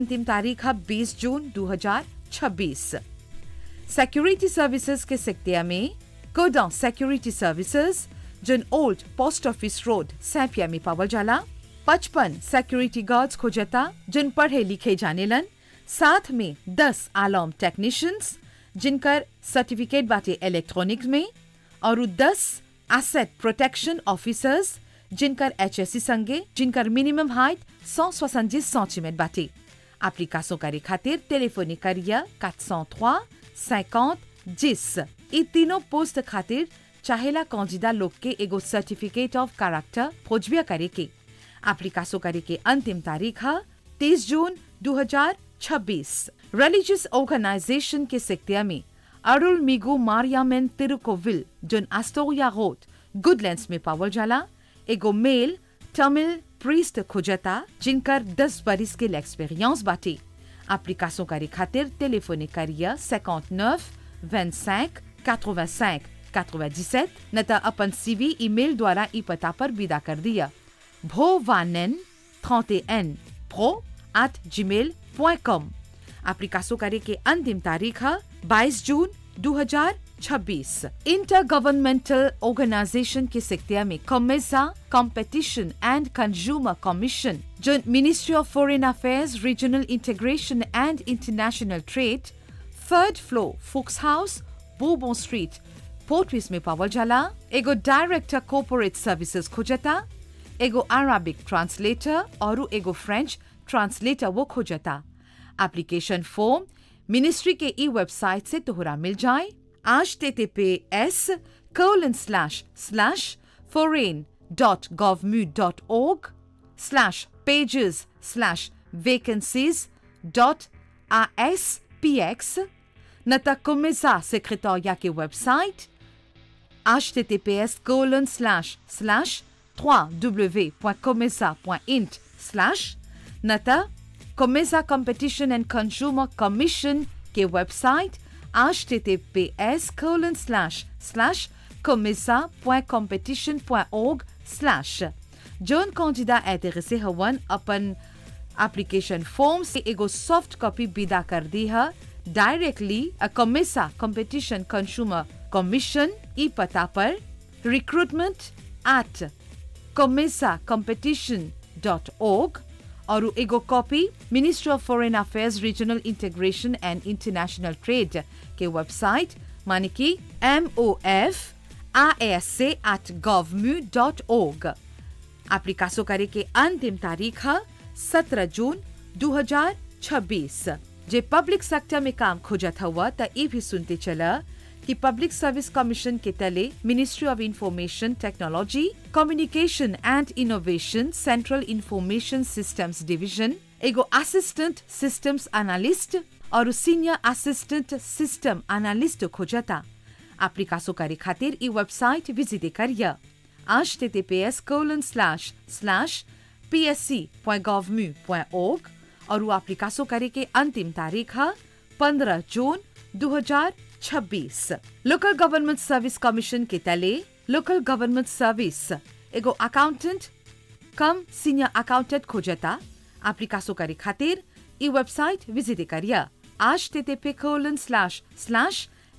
अंतिम तारीख है 20 जून 2026 सिक्योरिटी सर्विसेज के सिक्तिया में कोडा सिक्योरिटी सर्विसेज जन ओल्ड पोस्ट ऑफिस रोड सैपिया में पावल जाला पचपन सिक्योरिटी गार्ड्स खोजता जिन पढ़े लिखे जाने लन साथ में दस आलॉम टेक्नीशियंस जिनकर सर्टिफिकेट बाटे इलेक्ट्रॉनिक्स में और दस एसेट प्रोटेक्शन ऑफिसर्स जिनकर एच एस सी संगे जिनकर मिनिमम हाइट सौ सोसंजीस सेंटीमीटर बाटे एप्लीकेशन करे खातिर टेलीफोनी करिया 403 50 10 ई तीनों पोस्ट खातिर चाहेला कौजिदा लोग के एगो सर्टिफिकेट ऑफ कैरेक्टर खोजबिया करे के एप्लीकेशन करे के अंतिम तारीख है 30 जून 2026 रिलीजियस ऑर्गेनाइजेशन के सिक्तिया में अरुल मिगु मारियामेन तिरुकोविल जोन एस्टोरिया रोड गुडलैंड्स में पावल जाला एगो मेल तमिल प्रीस्ट खोजता जिनकर 10 बरिस के एक्सपीरियंस बाटे एप्लीकेशन करे खातिर टेलीफोनी करिया 59 25 85 97 न त अपन सीवी ईमेल द्वारा ई पता पर विदा कर दिया भोवानन 31 pro at gmail.com एप्लीकेशन करे के अंतिम तारीख है 22 जून 2026 इंटर गवर्नमेंटल ऑर्गेनाइजेशन के सिक्तिया में COMESA competition and consumer commission जो ministry of foreign affairs regional integration and international trade third floor फुक्स हाउस बोबो स्ट्रीट पोर्टविस में पावल जाला एगो डायरेक्टर कॉर्पोरेट सर्विसेज खोजता एगो अराबिक ट्रांसलेटर और एगो फ्रेंच ट्रांसलेटर वो खोजता एप्लीकेशन फॉर्म मिनिस्ट्री के ई वेबसाइट से तोहरा मिल जाए आज T T P S colon slash slash foreign dot govmu dot org slash pages slash vacancies dot S P X न तक कुमिजा सेक्रेटोरिया के website https colon slash slash www.comesa.int slash nata Comesa Competition and Consumer Commission के website https colon slash slash comesa.competition.org slash जोन कौजिदा एतरसे हवन अपन एप्लीकेशन फॉर्म से एगो सॉफ्ट कॉपी विदा कर दी है directly uh COMESA competition consumer commission ई पता पर recruitment at COMESA competition dot org और एगो copy ministry of foreign affairs regional integration and international trade के वेबसाइट माने कि M O F I S से at govmu dot org application करे के अंतिम तारीख है 17 जून 2026 जे पब्लिक सेक्टर में काम खोजत हुआ त ये भी सुनते चला कि पब्लिक सर्विस कमीशन के तले ministry of information technology communication and innovation central information systems division एगो असिस्टेंट सिस्टम्स एनालिस्ट और सीनियर असिस्टेंट सिस्टम एनालिस्ट खोजता एप्लीकेशन करे खातिर ई वेबसाइट विजिट करिया https colon slash slash psc.gov.mu.org और वो एप्लीकेशन करे के अंतिम तारीख है 15 जून 2026 लोकल गवर्नमेंट सर्विस कमीशन के तले लोकल गवर्नमेंट सर्विस एगो अकाउंटेंट कम सीनियर अकाउंटेंट खोजता एप्लीकेशन करे खातिर ई वेबसाइट विजिट करिया http colon slash slash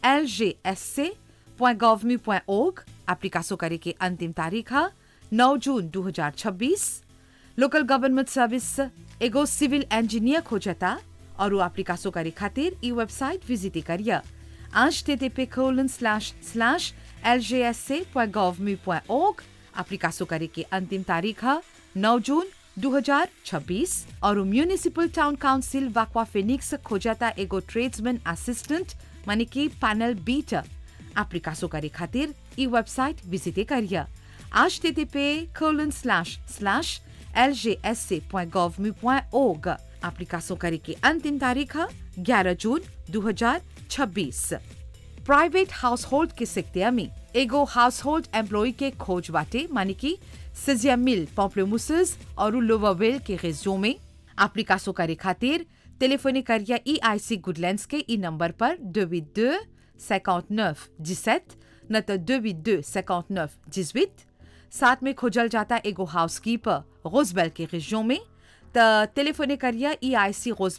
lgsc.gov.mu.org application करे के अंतिम तारीख है 9 जून 2026 लोकल गवर्नमेंट सर्विस एगो सिविल इंजीनियर खोजता और वो एप्लीकेशन करे खातिर ई वेबसाइट विजिट करिया http colon slash slash lgsc.gov.mu.org application करे के अंतिम तारीख है 9 जून 2026 और municipal town council Vacoas Phoenix खोजता एगो ट्रेड्समैन असिस्टेंट माने कि पैनल बीटर एप्लीकेशन करे खातिर ई वेबसाइट विजिट करिया http colon slash slash lgsc.gov.mu.org application करे के अंतिम तारीख है 11 जून 2026 प्राइवेट हाउस होल्ड के सिक्तिया में एगो हाउस होल्ड एम्प्लॉय के खोज बाटे माने कि सिजिया मिल पॉम्प्लोमुसस और लोवावेल के रेजियो में एप्लीकेशन करे खातिर टेलीफोनी करिया ई आई सी गुडलैंड्स के ई नंबर पर 282 59 17 न तो 282 59 18 साथ में खोजल जाता एगो हाउसकीपर रोजबेल के रेजियो में त टेलीफोने करिया ई आई सी